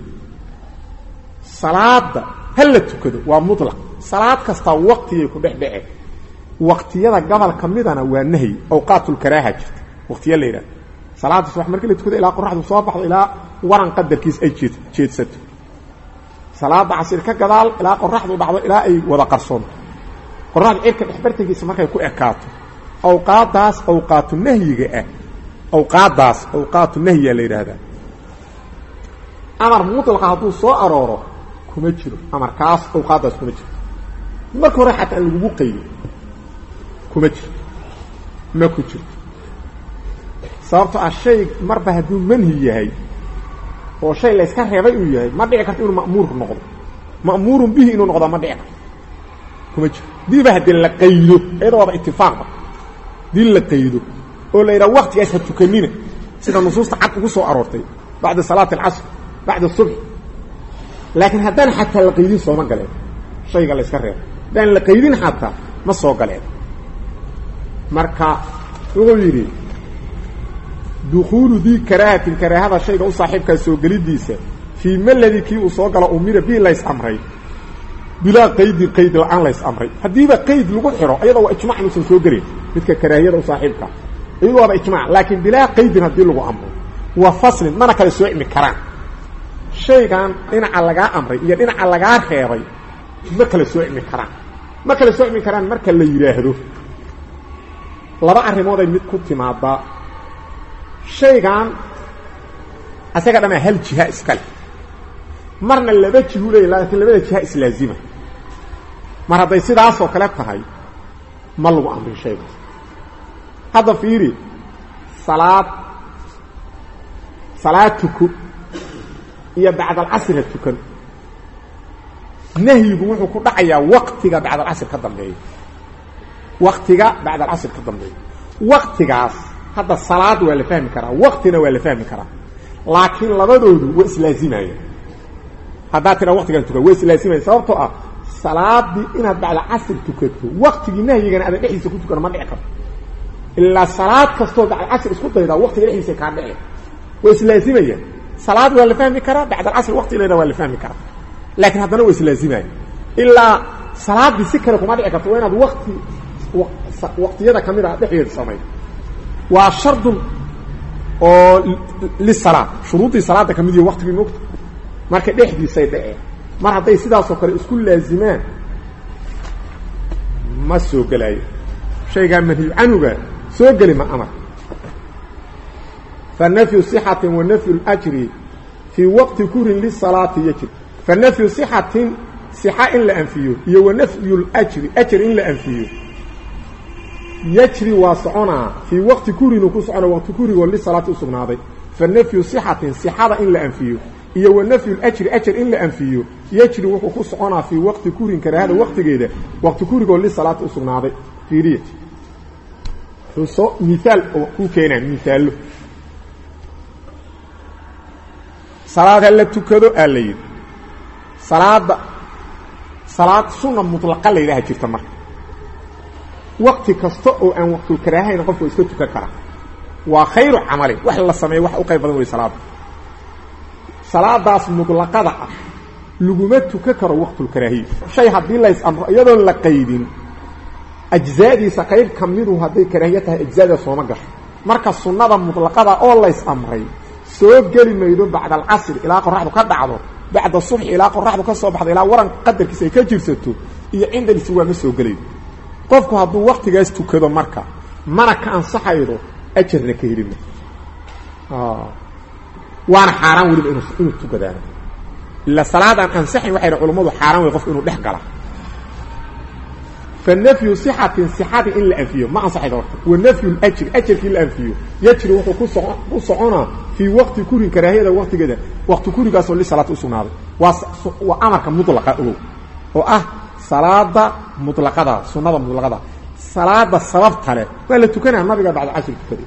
salaada hala tukado waa mutlaq salaad kastaa waqtigay ku dhex dhece waqtiyada gobol ka midana waa nahyi awqaatulkaraaha jirta waqtiya la yidhahda salaada subax markii la tukado ilaa qoraxdu soo baxdo ilaa waran qadarkiis ay jeed jeedsato salaada casir ka gadaal ilaa qoraxdu dhacdo ilaa ay wada qarsoonto qoraxda cirka dhexbartankiisa markay ku ekaato awqaadaas awqaatu nahyiga ah awqaadaas awqaatu nahyiga la yidhaahdaa amar mutlaqa hadduu soo arooro kuma jiro amarkaas awqaadaas kuma jiro marka hore xataa aan lagugu qaydo kuma jirto ma ku jirto sababto ah shay marba hadduu manhi yahay oo shay la yska reebay uu yahay ma dhici karto inuu ma'muur noqdo ma'muurun bihi inuu noqdo ma dhici karto kuma jiro diiba haddii la qaydo iyada waaba itifaaqba dii la qaydo oo la yidhaha waktigaas ha tukanina sida nusuusta cad ugu soo aroortay bacda salaati alcasr bacda subx laakiin haddaan xataa la qaydin sooma galeen shayga la yska reebay haddaan la qaydin xataa ma soo galeen marka wuxuu yidhi dukuulu dii karaahatin karaahada shayga u saaxiibkaa soo gelidiisa fii maladii kii uu soo galo umira bii lays amray bilaa qaydin qayd la-aan lays amray haddiiba qayd lagu xiro ayada waa ijmac inuusan soo gelin midka karaahiyada u saaxiibkaa iyadu waaba ijmac laakiin bilaa qaydin haddii lagu amro waa faslin mana kala soocmi karaan shaygan dhinaca lagaa amray iyo dhinaca lagaa reebay ma kala soocmi karaan ma kala soocmi karaan marka la yidhaahdo laba arrimooday mid ku timaadaa shaygan isaga dhamaa hal jiha iskale marna laba jihu leeya laakiin labada jiha islaazima mar hadday sidaasoo kale tahay ma lagu amrin shaygaas hadda fiiri salaad salaad tuko iyo bacdalcasriha tukan nahyigu wuxuu ku dhacayaa waktiga bacdalcasr ka dambeeya waktiga bacdalcasr ka dambeeya waktigaas hadda salaad waa la fahmi karaa waktina waa la fahmi karaa laakiin labadoodu waa islaazimayan haddaad tiraa waktigan tukan waa islaazimayan sababtoo ah salaadii inaad bacda casr tukato waktigii nahyigana aadan dhexdiisa ku tukano ma dhici karto ilaa salaad kastoo bacda casr isku daydaa waktiga dhexdiisa kaa dhici waa islaazimayan salaad waa la fahmi karaa bacda alcasr wakti leeda waa la fahmi karaa laakiin haddana waa islaazimayan ilaa salaadii si kale kuma dhici karto waa inaad wakti waqtiyada kamid a dhexdeeda samay waa shardun oo lisalaad shuruuddii salaadda ka mid yahi waktigii mogta marka dhexdiisay dhaceen mar hadday sidaasoo kale isku laazimaan ma soo gelaayo shaygaa manhiyu canuga soo geli ma amar fa nafyu صixatin wa nafyu اljri fii waqti kurin lisalaati yajib fa nafyu صixatin sixa in la anfiyo iyo wa nafyu اljri ajr in la anfiyo yajri waa soconaa fii waqti kurinuu ku socona waqti kurigoo lisalaati usugnaaday fa nafyu صixatin sixada in la anfiyo iyo wa nafyu ljri ajar in la anfiyo yejri wuxuu ku soconaa fii waqti kurin karaahada waqtigeeda waqti kurigoo lisalaata u sugnaaday fiiriya xuso miaal oo ku keenaa miaallo salaad ha la tukado aa la yidhi salaada salaad sunna mutlaqa la yidhaha jirta marka waqti kasta oo aan waqtulkaraahayna qofku iska tukan karaa waa khayru camalin wax la sameeyo wax u qayb badan wey salaada salaadaas mutlaqada ah laguma tukan karo waqtulkaraahiya shay haddii lays amro iyadoon la qaydin ajzaadiisa qayb ka midu hadday karaahiya tahay ajzaada sooma gasho marka sunnada mutlaqada oo lays amray soo geli maydo bacda alcasri ilaa qoraxdu ka dhacdo bacda subxi ilaa qoraxdu ka soo baxdo ilaa waran qadarkiisa ay ka jirsato iyo cinda listiwaa ma soo gelaydo qofku hadduu waktigaas tukado marka mana ka ansaxaydo ajarna ka helima waana xaaraan weliba inu inuu tukadaano ila salaad aan ansaxayn waxay dha culammadu xaaraan wey qofku inuu dhex gala fanafyu sixatin sixadii in la anfiyo ma ansaxaydo horta wa nafyu ljri ajarkii la anfiyo yajri wuxuu ku so ku soconaa fii waqti kurin karaahiyada waqtigeeda waqti kurigaasoo lisalaata usugnaaday waa waa amarka mulaqa ogow oo ah salaada mutlaqada sunnada mutlaqada salaada sababta leh waa la tukanaya nabiga bacda cashri tukaday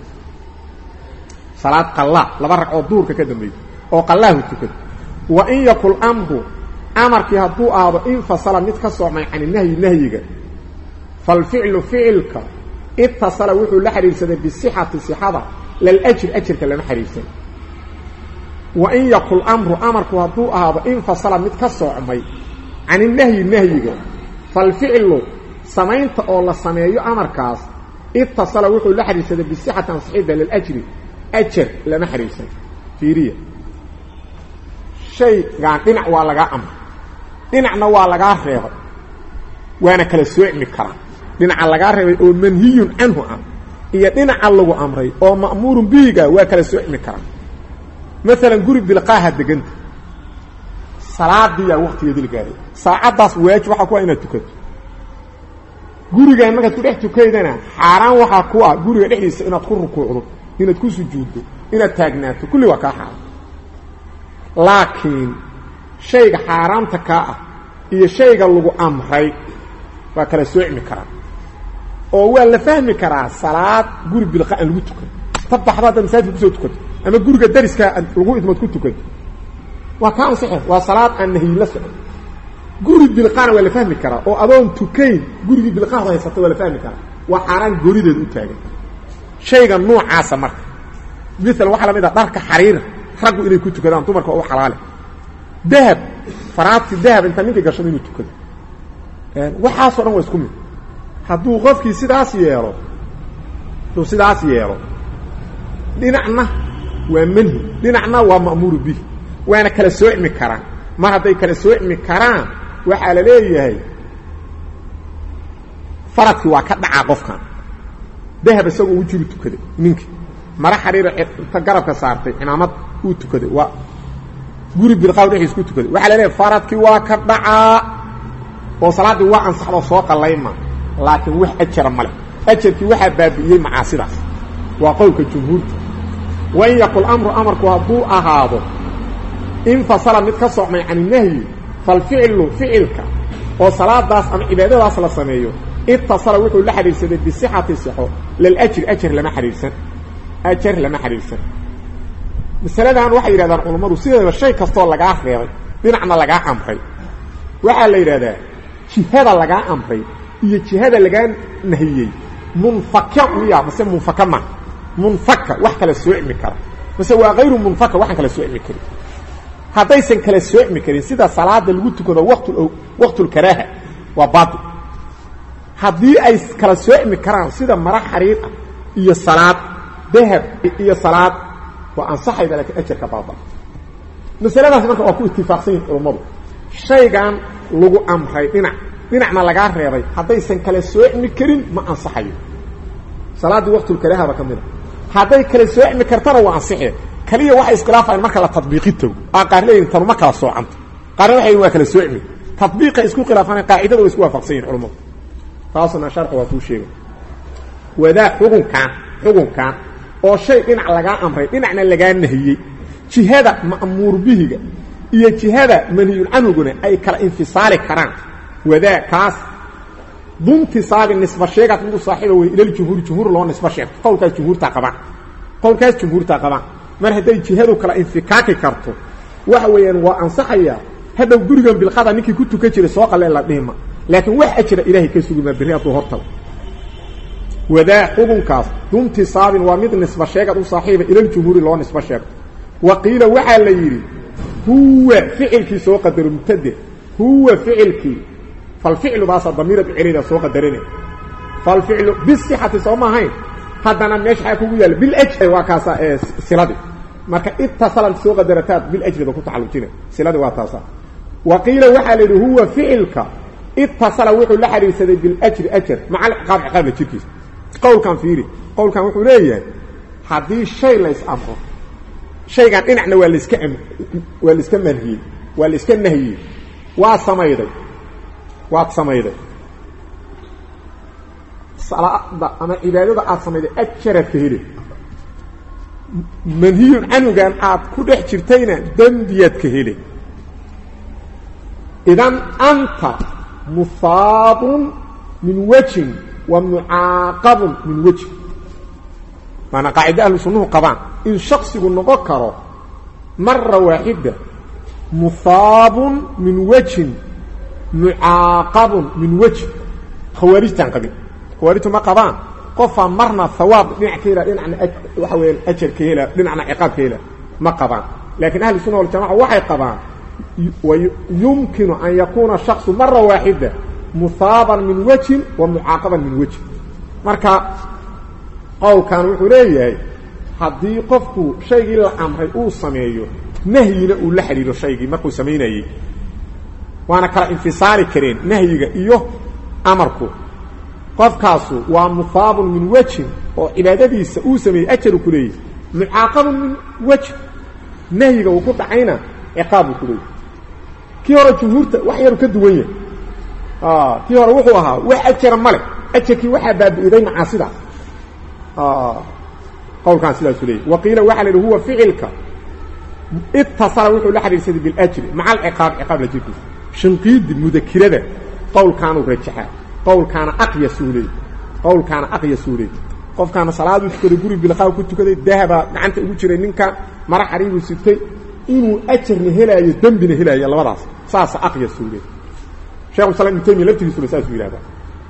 salaad qallaa laba ragcoo duurka ka dambeeyey oo qallaahu tukada wa in yakul amru amarkii hadduu aado infasala mid ka soocmay can nahyi nahyiga falficlu ficilka itasala wuxuu la xidhiirsaday bisixati sixada laljri ajarka lama xidhiirsan wa in yakul amru amarku hadduu ahaado infasala mid ka soocmay can inahyi nahyiga falficlu samaynta oo la sameeyo amarkaas itasala wuxuu la xidhiirsaday bisixati ansixida liljri ajar lama xidhiirsan fiiriya shaygaan dhinac waa lagaa amray dhinacna waa lagaa reebay waana kala soocmi karaa dhinaca lagaa reebay oo manhiyun canhu ah iyo dhinaca lagu amray oo ma'muurun bihiga waa kala soocmi karaa maalan guri bilqaaha deganta salaadiyaa waqtigeedi la gaaray saacaddaas waajib waxaa ku ah inaad tukato gurigaan markaad ku dhex tukaydana xaaraan waxaa ku ah guriga dhexdiisa inaad ku rukuucdo inaad ku sujuuddo inaad taagnaato kulli waa kaa xaaraan laakiin shayga xaaraamta kaa ah iyo shayga lagu amray waa kala soocmi karaa oo waa la fahmi karaa salaad guri bilqa aan lagu tukan ta baxdo haddaad masaajidka kusoo tukato ama guriga dariskaa lagu idmood ku tukanto waa kaa ansaxe waa salaad aan nahyi la socon guri bilqana waa la fahmi karaa oo adoon tukayn gurigii bilqaadu haysata waa la fahmi karaa waa xaaraan goorideed u taagan shayga noocaasa marka maala waxaa la mid ah dharka xariira raggu inay ku tukadaan dumarka oo u xalaale dahab faraadki dahab inta ninkii gashado inuu tukado waxaasoo dhan waa isku mid hadduu qofkii sidaas yeelo hadduu sidaas yeelo dhinacna waa manhi dhinacna waa ma'muuru bih waana kala soocmi karaan mar hadday kala soocmi karaan waxaa la leeyahay faradkii waa ka dhacaa qofkan dahab isagoo u jiru tukaday ninkii mara xariira inta garabka saartay cimaamad uu tukaday waa guri bilqaaw dhexdiis ku tukaday waxaa la leeyahay faradkii waa ka dhacaa oo salaaddii waa ansaxdoo soo qallayma laakiin wax ajara ma leh ajarkii waxaa baabi'iyey macaasidaas waa qowlka jumhuurta wain yakul amru amarku hadduu ahaado infasala mid ka socmay can inahyi falficlu ficilka oo salaadaas ama cibaadadaas la sameeyo itasala wuxuu la xidhiirsaday bisixati sixo liljri ajar lama xidhiirsan ajar lama xidhiirsan masaladan waxay yidhahdaan culammadu sideeda shay kastoo lagaa reebay dhinacna lagaa amray waxaa la yidhahdaa jihada lagaa amray iyo jihada lagaa nahiyey munfaka miya mase munfaka ma munfaka wax kala soocmi kara mase waa hayru munfaka waxaan kala soocmi karin haddaysan kala soocmi karin sida salaada lagu tukado waqtu waqtulkaraaha waa bail haddii ay kala soocmi karaan sida mara xariir ah iyo salaad dahab iyo salaad waa ansaxayda lakiin ajarka baaba masaladaas marka waa ku itifaaqsan yihin culummadu shaygan lagu amray dhinac dhinacna lagaa reebay haddaysan kala soocmi karin ma ansaxayo salaaddii waqtulkaraahaba ka mida hadday kala soocmi kartana waa ansixee kaliya waxay iskhilaafayaan marka la tadbiiqi tago aa qaar leeyihin tanu ma kala soocanta qaarna waxay yihin waa kala soocmi tadbiiqay isku khilaafaan qaacidada way isku waafaqsan yihin culummadu taasna sharxu waa kuu sheegay wadaa xukunkan xukunkan oo shay dhinac lagaa amray dhinacna lagaa nahiyey jihada ma'muur bihiga iyo jihada manhiyun canhuguna ay kala infisaali karaan wadaa kaas duntisaabi nisba sheegaad midu saaxiiba wey ilal jumhuuri jumhuur loo nisba sheegto qowlkaas jumhuurtaa qabaan qowlkaas jumhuurtaa qabaan mar hadday jihadu kala infikaaki karto waxa weeyaan waa ansaxayaa hadhow gurigan bilqada ninkii ku tukan jiray soo qalee la dhihima laakiin wax ajira ilaahay ka sugimaa berri hadduu hortago wadaa xukunkaas duntisaabin waa mid nisba sheegad u saaxiiba ilaljumhuuri loo nisba sheegto wa qiila waxaa la yidhi huwa ficilkii soo qadaro mubtade huwa ficilkii falficlu baasa damiirad celida soo qadarina falficlu bisixati soo ma ahayn haddana meesha xaa kugu yaalla biljri waa kaasa ee siladii marka itasalan soo qadarataad biljrida ku tacalujina siladii waa taasa wa qiila waxaa la yidhi huwa ficilka itasala wuxuu la xidhiirsaday biljri ajar maca alciqaab ciqaabla jirkiisa qowlkan fiiri qowlkan wuxuu leeyahay haddii shay lays amro shaygan dhinacna waa laska waa laiska manhiyey waa la iska nahiyey waa samayday waad samayday salaada ama cibaadada aad samayday ajaraad ka heli manhiyun canugan aad ku dhex jirtayna dembiyaad ka heli idan anta muhaabun min wejin wa mucaaqabun min wejin maanaa qaacida ahlu sunnuhu qabaan in shaksigu noqon karo mara waaxida muhaabun min wejin mucaaqabun min wejin khawaarijtaan qabin khawaarijtu ma qabaan qofaa marna hawaab dhinac ka hela dhinacna waxa weeyaan ajar ka hela dhinacna ciqaab ka hela ma qabaan laakiin ahlu sunna waljamaca waxay qabaan yumkinu an yakuuna shaksu mara waaxida muhaaban min wejin wa mucaaqaban min wejin marka qowlkan wuxuu leeyahay haddii qofku shaygii la amray uu sameeyo nahyina uu la xidhiiro shaygii markuu samaynayey waana kala infisaali kareen nahyiga iyo amarku qofkaasu waa muhaabun min wejin oo cibaadadiisa uu sameeyey ajaru ku leeyahy mucaaqabun min wejin nahyiga uu ku dhacayna ciqaabbuu ku leeyahy kii hore jumhuurta wax yaru ka duwan yahay kii hore wuxuu ahaa wax ajara male ajarkii waxaa baabi'iday macaasida qowlkaan sidaasu leeyay wa qiila waxaa la yidhi huwa ficilka itasala wuxuu la xidhiirsaday biljri maca alciqaab ciqaab la jirkiisa shinqiidi mudakirada qowlkaanuu rajaxaa qowlkaana aqyasuu leey qowlkaana aqyasuu leey qofkaana salaaduu tukaday guri bilqaaw ku tukaday dahabaa gacanta ugu jiray ninka mara xariibuu sitay inuu ajarna helaayo dembina helaayo labadaas saasa aqyasuu leey shekhu islam ibnu taymiya laftigiisuna saasuu yidhahdaa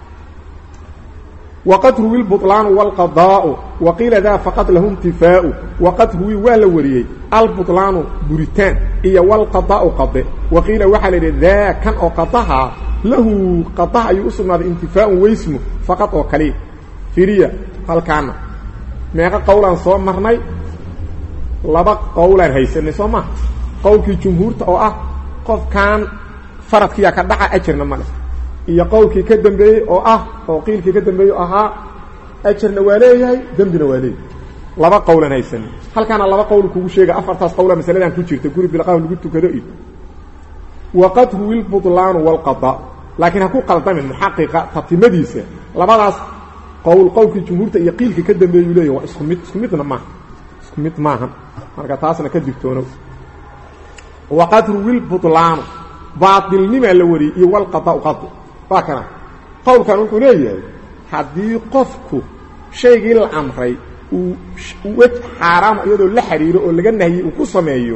wqad ruwi lbuطlaanu wاlqadaau waqiila daa faqad lahu intifaau waqad ruwi waa la wariyey albuطlaanu buritaan iyo wاlqadaau qade waqiila waxaa la yidhi daa kan oo qadaha lahu qadaha ayuu u sugnaaday intifaaun weysmu faqad oo kaliya firiya halkaana meeqa qowlaan soo marnay laba qowlaan haysanay soo maha qowlkii jumhuurta oo ah qofkan faradkiyaa ka dhaca ajarna male iyo qowlkii ka dambeeyey oo ah oo qiilkii ka dambeeyey ahaa ajarna waa leeyahay dembina waa leeyahay laba qowlan haysan halkaana laba qowl kugu sheega afartaas qowla masaladan ku jirta guri bilqaah lagu tukado iyo waqad huwi lbutlaanu waalqada laakiin ha ku qaldamin muxaqiqa tatimadiisa labadaas qowl qowlkii jumhuurta iyo qiilkii ka dambeeyuu leeyahy waa isku mid isku midna maaha isku mid maaha marka taasna ka digtoono waqad huwi lbutlaanu baatilnimaa la wariyey iyo walqadaau qadi waa kana qowlkan wuxuu leeyahay haddii qofku shaygii la amray uu wej xaaraama iyadoo la xidhiiro oo laga nahiyey uu ku sameeyo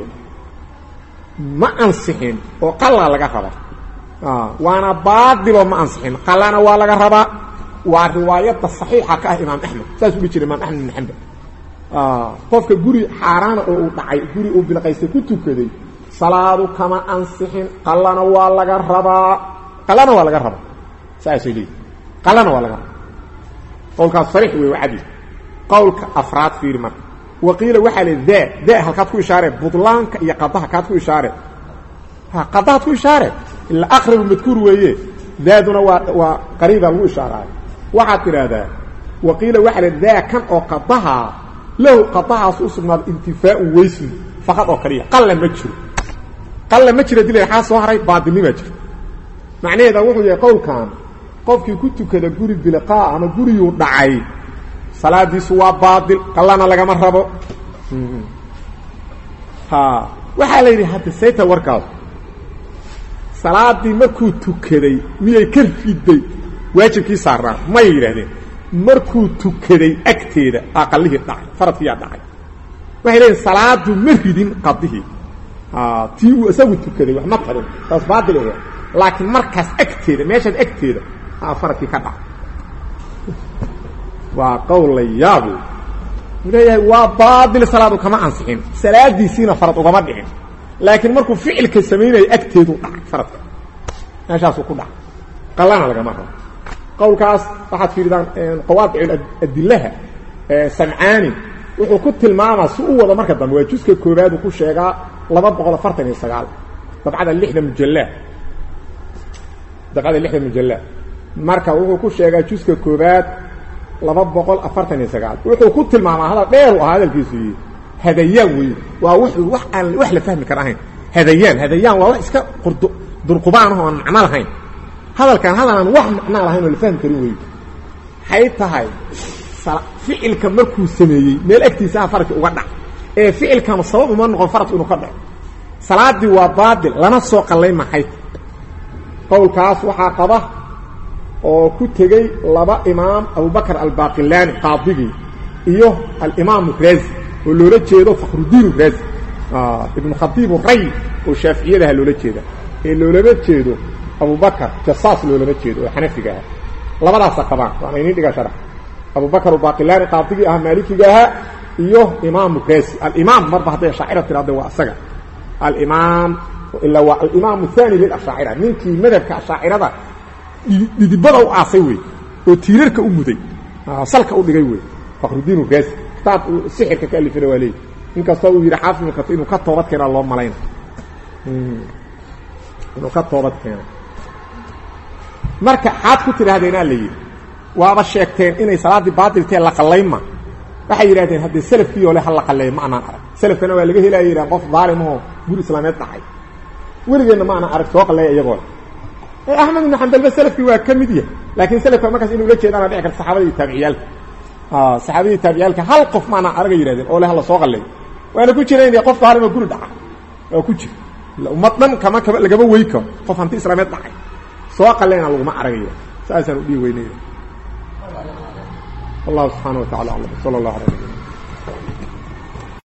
ma ansixin oo qalaa laga raba waana baadiloo ma ansixin qalana waa laga rabaa waa riwaayadda saxiixa ka ah imaam axmed saas uhi jira imaam axmed bin xambal qofka guri xaaraana oo uu dhacay guri uu bilqaystay ku tukaday salaadu kama ansixin qalana waa laga rabaa qalana waa laga rabaa saasay leeyihi qalana waa laga rabaa qowlkaas sariix wey waa cadi qowlka afraad fiiri marka wa qiila waxaa le daa daa halkaad ku ishaaree budlaanka iyo qadaha kaad ku ishaaree qadahaad ku ishaaree ila aqrabu madkuur weeye daaduna waa waa qariibaa lagu ishaaraayo waxaad tidhaahdaa wa qiila waxaa le daa kan oo qadaha lahu qadahaas u sugnaaday intifaaun weysmi faqad oo kaliya qalla ma jiro qalla ma jira dila xaa soo haray baadilnimaa jirta macnaheeda wuxuu yahay qowlkan qofkii ku tukada guri bilqaa ama guriyuu dhacay salaadiisu waa baadil qallana lagama rabo ha waxaa la yidhi hadda sayta warkaas salaadii markuu tukaday miyay ka riday waajibkii saarnaa may yidhahdeen markuu tukaday agteeda aqalihii dhacay faradkiyaa dhacay waxay leeyihin salaadu ma ridin qadihii tii uu isagu tukaday wax ma tarin taas baatil oga laakiin markaas agteeda meeshaas agteeda aa faradkii ka dhacay waa qowl la yaab u leeyahay waa baatil salaadu kama ansixin salaadiisiina farad ugama dhicin laakiin markuu ficilka samaynaya agteedu dhacay faradka meeshaasuu ku dhacay qalana lagama rabo qowlkaas waxaad fiiridaan qawaadic adilaha samcaani wuxuu ku tilmaamaa si u wado marka dambe waa juska koobaad uu ku sheegaa laba boqol afartan iyo sagaal dabcada lixda mujalla dabcada lixda mujalla marka wuxuu ku sheegaa juska koobaad laba boqol afartan iyo sagaal wuxuu ku tilmaamaa hadal dheer u ahaa hadalkiisu yi hadayaan wey waa wuxuu wax aan wax la fahmi kara ahayn hadayaan hadayaan waa wax iska qurdu durqubaan oo aan macno lahayn hadalkan hadal aan wax macno lahayn oo la fahmi karin wey waxay tahay ficilka markuu sameeyey meel agtiisa ah faradki uga dhac ee ficilkanu sabab uma noqon faradku inuu ka dhaco salaadii waa baatil lana soo qallay maxay qowlkaas waxaa qaba oo ku tegey laba imaam abubakr albaqilani qaadigii iyo alimaam razi oo loola jeedo fakhrudiin razi ibnu khatiib ray oo shaaficiyadaha loola jeeda ee loolama jeedo abubakr jasaas loolama jeedo oo xanafiga ah labadaasa qabaan waana inin dhiga sharax abubakr baqilani qaadigii ahaa maalikiga ahaa iyo imaam razi alimaam marba hadday ashaacira tirahda waa isaga alimaam ilaa waa alimaam aani lilashaacira ninkii madhabka ashaacirada dhidibada u aasay wey oo tiirarka u muday salka u dhigay wey fakhrudiin razi kitaab sixirka ka alifina waa leey inkastoo uu yidhi xaafid ibn inuu ka toobad keenaa loo malayna inuu ka toobad keena marka xaad ku tidhaahdeenaa la yidhi waaba sheegteen inay salaaddii baatiltee la qallayma waxay yidhahdeen haddee selafkii oo le ha la qalleeyo ma anaan arag selafkana waa laga helaya yidhaha qof daalimahoo guri islaameed dhacay weligeenna ma anaan arag soo qalleeya iyagoo le axmed ibnu xambalba selafkii waa ka mid yahay laakiin selafka markaas inuu la jeedaana dhici karta saxaabada iyo taabiciyaalka saxaabadii taabiciyaalka hal qof maanaan araga yidhahdeen oo le hala soo qalleeyo waana ku jira in qof daalim oo guri dhaca waa ku jira ummad dhan kama kama lagama wey karo qof hanti islaameed dhacay soo qalleena laguma aragaya saasaan u dhihi weynaya الله سبحانه وتعالى أعلم صلى الله عليه وسلم